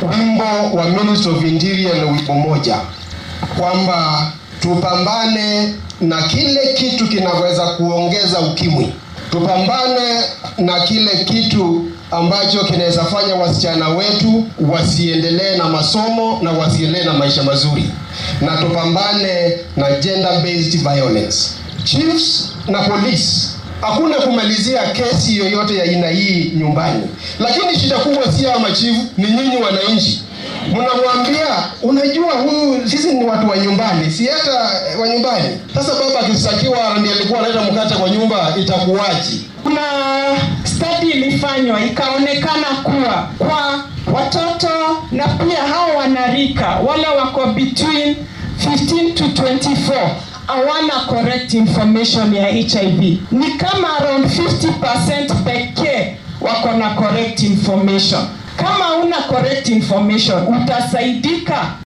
wimbo wa Ministry of Interior ni wimbo moja kwamba tupambane na kile kitu kinaweza kuongeza ukimwi, tupambane na kile kitu ambacho kinaweza fanya wasichana wetu wasiendelee na masomo na wasiendelee na maisha mazuri, na tupambane na gender based violence. Chiefs na police hakuna kumalizia kesi yoyote ya aina hii nyumbani, lakini shida kubwa si hawa machifu, ni nyinyi wananchi mnamwambia unajua, huyu sisi ni watu wa nyumbani, si hata wa nyumbani. Sasa baba akistakiwa ndiye alikuwa analeta mkate kwa nyumba, itakuwaje? Kuna study ilifanywa ikaonekana kuwa kwa watoto na pia hao wanarika wale wako between 15 to 24 hawana correct information ya HIV. Ni kama around 50% pekee wako na correct information. Kama una correct information utasaidika